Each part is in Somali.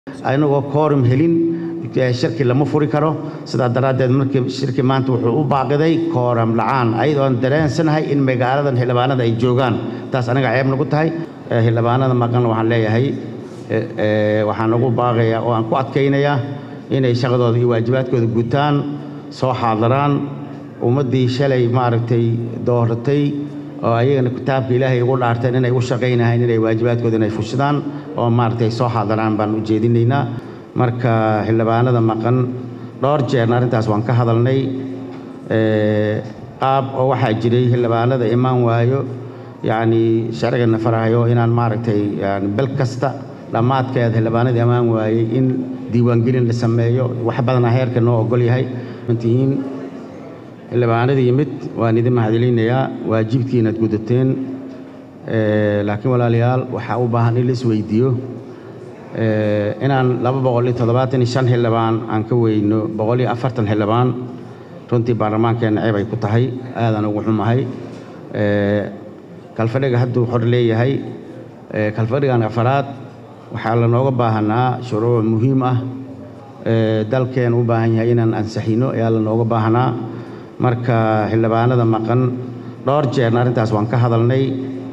anagoo koorum helin shirki lama furi karo sidaa daraaddeed markii shirki maanta wuxuu u baaqiday kooram la'aan ayadoon dareensanahay in magaaladan xildhibaanada ay joogaan taas anaga ceeb nagu tahay xildhibaanada maqan waxaan leeyahay waxaan ugu baaqayaa oo aan ku adkaynayaa inay shaqadooda iyo waajibaadkooda gutaan soo xaadiraan ummaddii shalay maaragtay dooratay oo ayagana kitaabka ilaahay ugu dhaarteen inay u shaqaynahayn inay waajibaadkooda inay fushidaan oo maaragtay soo xaadiraan baan u jeedinaynaa marka xildhibaanada maqan dhowr jeerna arrintaas waan ka hadalnay qaab oo waxaa jiray xildhibaanada imaan waayo yacni sharcigana farahayo inaan maaragtay yani bel kasta dhammaadkeed xildhibaanada imaan waayey in diiwaangelin la sameeyo wax badanaa heerka noo ogol yahay tihiin xildhibaanada yimid waan idin mahadcelinayaa waajibkiinaad gudateen laakiin walaalayaal waxaa u baahan in la isweydiiyo inaan laba boqol iyo toddobaatan iyo shan xildhibaan aan ka weyno boqol iyo afartan xildhibaan runtii baarlamaankeenna ceeb ay ku tahay aadaan ugu xumahay kalfadhiga hadduu xor leeyahay kalfadhigan afaraad waxaa lanooga baahanaa shuruuc muhiim ah dalkeen u baahan yahay inaan ansixino ayaa lanooga baahanaa marka xildhibaanada maqan dhowr jeerna arrintaas waan ka hadalnay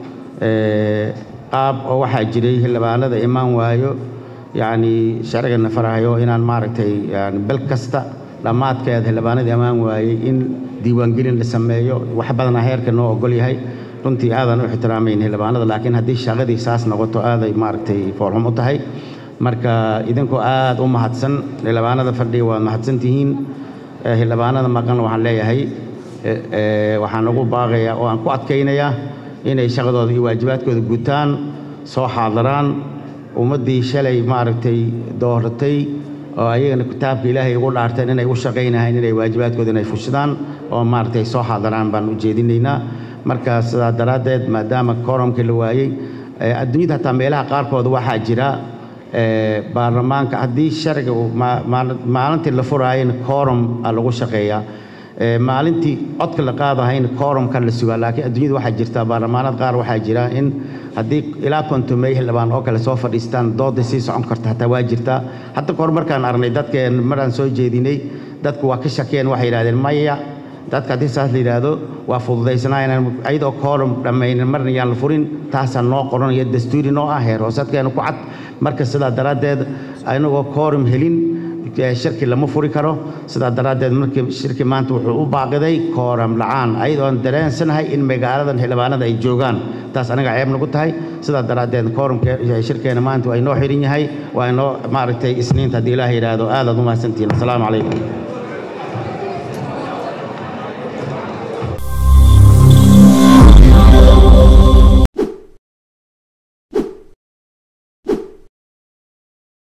qaab oo waxaa jiray xildhibaanada imaan waayo yacni sharcigana farahayo inaan maaragtay yani bel kasta dhammaadkeed xildhibaanada imaan waayey in diiwaangelin la sameeyo wax badanaa heerka noo ogol yahay runtii aadaan u ixtiraamayn xildhibaanada laakiin haddii shaqadii saas noqoto aaday maaragtay foolxum u tahay marka idinkoo aad u mahadsan xildhibaanada fadhiga waad mahadsan tihiin xildhibaanada maqan waxaan leeyahay waxaan ugu baaqayaa oo aan ku adkaynayaa inay shaqadooda iyo waajibaadkooda gutaan soo xaadiraan ummaddii shalay maaragtay dooratay oo ayagana kitaabka ilaahay ugu dhaarteen inay u shaqaynahayn inay waajibaadkooda inay fushidaan oo maaragtay soo xaadiraan baan u jeedinaynaa marka sidaa daraaddeed maadaama koorumkii la waayey adduunyada hataa meelaha qaarkood waxaa jira baarlamaanka haddii sharciga maalintii la furaayana koorum a lagu shaqeeyaa maalintii codka la qaadahayna koorumkan la sugaa laakiin adduunyada waxaa jirta baarlamaanad qaar waxaa jira in haddii ilaa kontomey xildhibaan oo kale soo fadhiistaan dooda sii socon karta hataa waa jirtaa hadda kahor markaan aragnay dadkeen maraan soo jeedinay dadku waa ka shakeen waxay yidhahdeen maya dadka haddii saas la yidhaahdo waa fududaysanaa inaan ayadoo koorum dhammaynin marna yaan la furin taasaa noo qoranaya dastuuri noo ah heer hoosadkeena ku cad marka sidaa daraaddeed anagoo koorum helin shirki lama furi karo sidaa daraaddeed markii shirki maanta wuxuu u baaqiday kooram la'aan ayadoon dareensanahay in magaaladan xildhibaanada ay joogaan taas anaga ceeb nagu tahay sidaa daraaddeed koorumke shirkeena maanta waa inoo xiran yahay waa inoo maaragtay isniinta haddii ilaah yidhaahdo aadaad u mahadsantihiin asalaamu calaykum